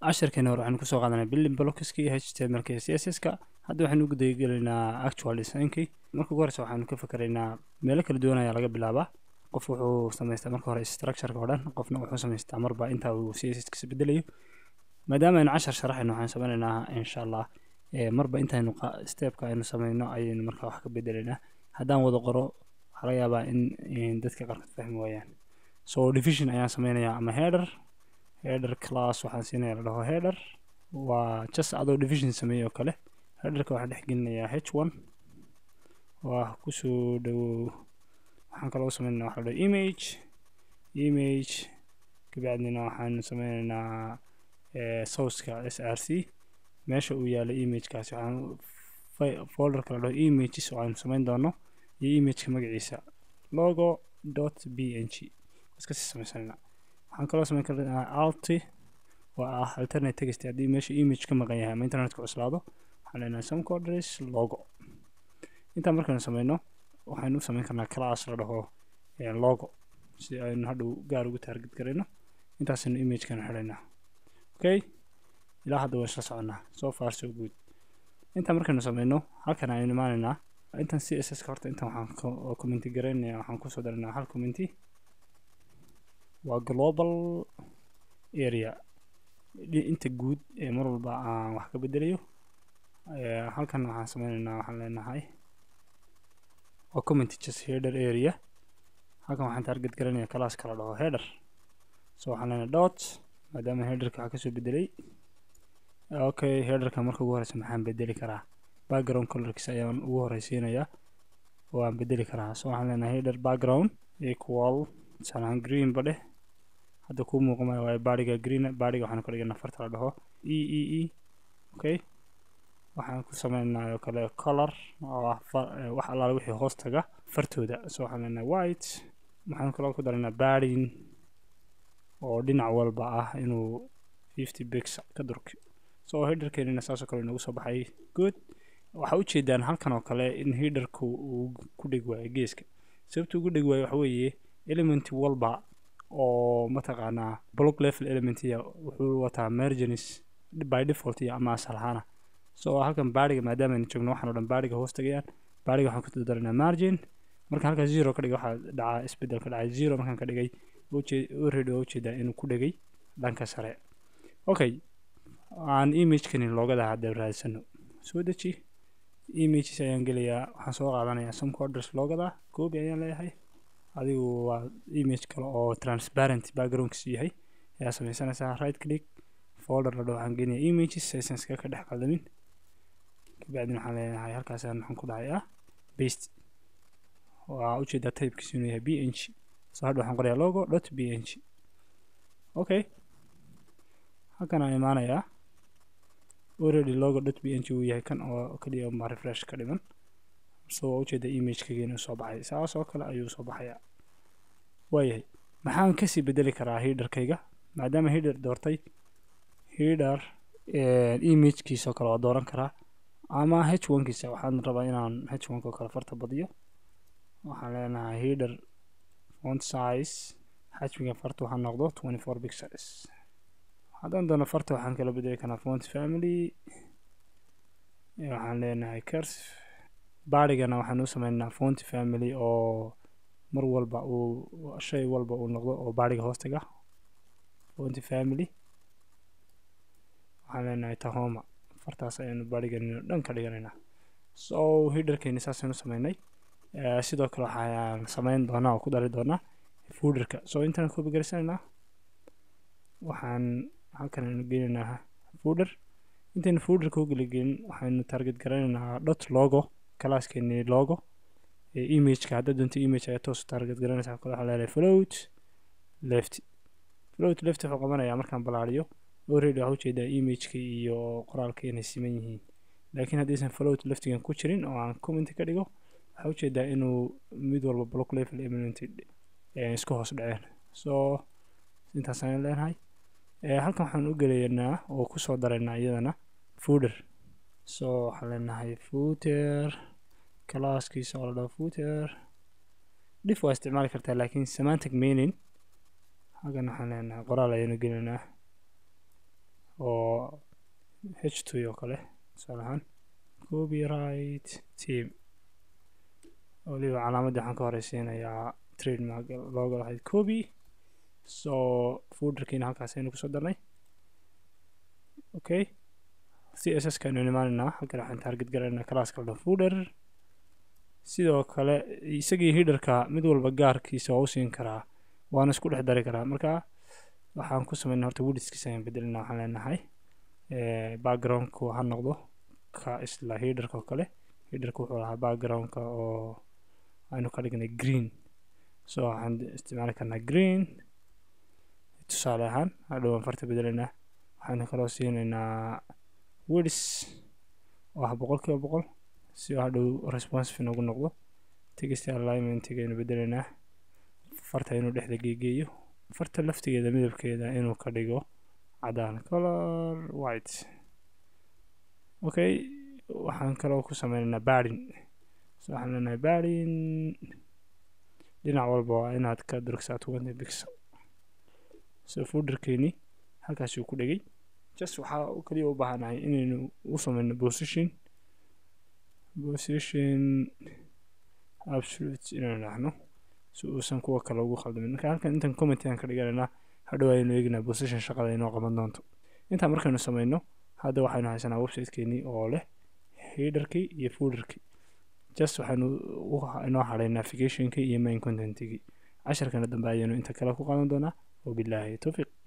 casharkeena hore waxaynu kusoo qaadanay building blockski htmlk iyo css-ka hadda waxaynu ugu dayagelaynaa actual designkii marka ugu horeysa waxaynu ka fikeraynaa meelo kala duwan ayaa laga bilaabaa qof wuxuu samaystaa marka hore structureka oo dhan qofna wuxuu samaystaa marba inta uu css kasi bedelayo maadaama aynu cashar sharaxayno waxaan sameynaynaa insha allah marba intaynu stepka aynu sameyno ayaynu marka wax ka bedelaynaa haddaan wada qoro waxaa laga yaabaa in dadka qaarkood fahmi waayaan so division ayaan sameynayaa ama header header class waxaan siinaya la dhaho header waa just adoo division sameeyey oo kale headerka waxaan dhex gelinayaa h one waa kusoo dhawow waxaan kaloo sameynaya waxa la dhaho image image kabacdina waxaan sameynaynaa sourceka s r c meesha uu yaalo imagekaasi waxaan folderka la dhaho images oo aynu sameyn doono iyo imageka magaciisa logo dot b n g iskasii sameysanayna waxaan kaloo sameyn karnaa alti oo ah alternate text haddii meesha image ka maqan yahay ama internetka cuslaado waxaan leenahay some codres logo intaa markaynu sameyno waxaynu u sameyn karnaa class la dhaho logo si aynu hadhow gaar ugu taarget garayno intaasaynu imagekana xidhaynaa okay ilaa hadda waan isla soconaa so far so good intaa markaynu sameyno halkan aynu imaanaynaa intan c s s ka horta intan waxaan commenti garaynaya waxaan kusoo daraynaa hal commenti waa global area inta guud ee mar walba aan wax ka bedelayo halkan waxaan sameynaynaa waxaan leenahay waa commenty just header area halkan waxaan target garanaya class kala dhaho header so waxaan leenahay dot maadaama headerka waxaa kasoo bedelay okay headerka marka ugu horeysa maxaan bedeli karaa background colorkiisa ayaan ugu horeysiinayaa oo aan bedeli karaa so waxaan leenahay header background equal tusaalahaan green ba dheh hadda kuu muuqamaya waayo baadhiga green baadhiga waxaan ka dhiganaa farta la dhaho e e e okay waxaan ku sameynayo kale color oo ah wax allaale wixii hoos taga fartooda so waxaan leenahay white waxaan kaloo ku daraynaa baadhin oo dhinac walba ah inuu fifty bix ka durki so hiderkeenina saasoo kale inoogu soo baxay good waxaa ujeedaan halkan oo kale in hiderku uu ku dheg waayo geeska sababta ugu dheg waayo waxa weeye element walba oo mataqaanaa block level elementiya wuxuu wataa mergenis by default iyo ama asal ahaana so halkan baadhiga maadaama aynu joogno waxaan o dhan baadhiga hoos tagayaan baadhiga waxaan ku dadaranaa margin marka halkaa zero ka dhigay waxaa dhacaa isbedel ka dhacay zero markaan ka dhigay already waa ujeedaa inuu ku dhegay dhanka sare okay aan imagekani loogada hadda raadsano soo deji images ayaan gelayaa waxaan soo qaadanayaa some coders loogada copy ayaan leeyahay adigu waa image kale oo transparent backgroundkiisu yahay ayaa sameysanaysaa right click folder la dhaho waxaan geenayaa images aysan iskaga ka dhex qaldamin kabacdin waxaan leenahay halkaasaan waxaan ku dhahayaa paste waa ujeedaa typekiisu inuu yahay b n g so hadha waxaan qorayaa logo dot b n g okay halkan aan imaanayaa already logo dot b n g uu yahay kan oo kaliya ma refresh ka dhiman so waa ujeeda imagekayga inuu soo baxay saas oo kale ayuu soo baxayaa waayahay maxaan kasii bedeli karaa hiderkayga maadaama hider doortay hider imagekiisoo kale waa dooran karaa ama h onkiisa waxaan rabaa inaan h onka oo kale farta badiyo waxaan leenahay hider font size xajmiga farta waxaa noqdo twenty four pixels haddaan doono farta waxaan kala bedeli karaa font family waxaan leenahay curs baadhigana waxaan u sameynaa font family oo mar walba uu shay walba uu noqdo oo baadhiga hoostaga font family waxaan leenahay tahoma fartaas ayaanu baadhiganino dhan ka dhiganaynaa so hiderkeeni saasaynu sameynay sidoo kale waxaan sameyn doonaa oo ku dari doonaa fooderka so intaan copy garisanaynaa waxaan halkan aynu geenaynaa fooder intaynu fooderka u geligelin waxaynu target garanaynaa dot logo classkeeni logo imageka haddaad doonto image ayaa toos target garanaysaa kale waxaa leedahay float left float left wuxuu qabanayaa markaan balaariyo already waxaa ujeedaa imageka iyo qoraalka inay siman yihiin laakiin haddaysan float leftigan ku jirin oo aan comment ka dhigo waxaa ujeedaa inuu mid walba block level eminent isku hoos dhaceen so intaas ayaan leenahay halkan waxaan u gelaynaa oo kusoo daraynaa iyadana fooder so waxaan leenahay footer classkiisa oo la dhaho footer dhif waa isticmaali kartaa laakiin semantic meaning halkan waxaan leenahay qoraal ayaanu gelaynaa oo h two oo kale tusaale ahaan copyright team waliba calaamadii waxaan ka horeysiinayaa trademark looga lahayd copy so fooderkiina halkaas aynu kusoo darnay okay c s s kaaynu imaanaynaa halkan waxaan target garaynaa classka dhan fooder sidoo kale isagii hiderka mid walba gaarkiisa waa u siin karaa waana isku dhex dari karaa marka waxaan ku sameynaa horta widskiisa ayaan bedelina waxaan leenahay backgroundku ha noqdo ka isla hiderka oo kale hiderka wuxuu lahaa backgroundka oo aynu ka dhignay green so waxaan isticmaali karnaa green tusaale ahaan hadhow aan farta bedelaynaa waxaanu kaloo siinaynaa wids oo ah boqol kiiba boqol si hadhow responsive noogu noqdo text alignmentigaynu bedelaynaa farta inuu dhexda geegeeyo farta laftigeeda midabkeeda inuu ka dhigo cadaan color white okay waxaan kaloo ku sameynaynaa baadin so waxaan leenahay baadin dhinac walba waa inaad ka durugsaa twenty pixel so fooderkeeni halkaasuu ku dhegay just waxaa kaliya u baahanahay inaynu u sameyno position position absolute inaynu dhahno si uusan kuwa kale ugu khaldamin marka halkan intan comment aan ka dhiganaynaa hadhow ayaynu eegnaa position shaqada inoo qaban doonto intaa markaynu sameyno hadda waxaynu haysanaa websitekeenii oo leh hiderkii iyo fooderkii just waxaynu inoo hadhay navigationkii iyo main contentigii casharkana dambe ayaynu inta kale ku qaadan doonaa wabilaahi towfiiq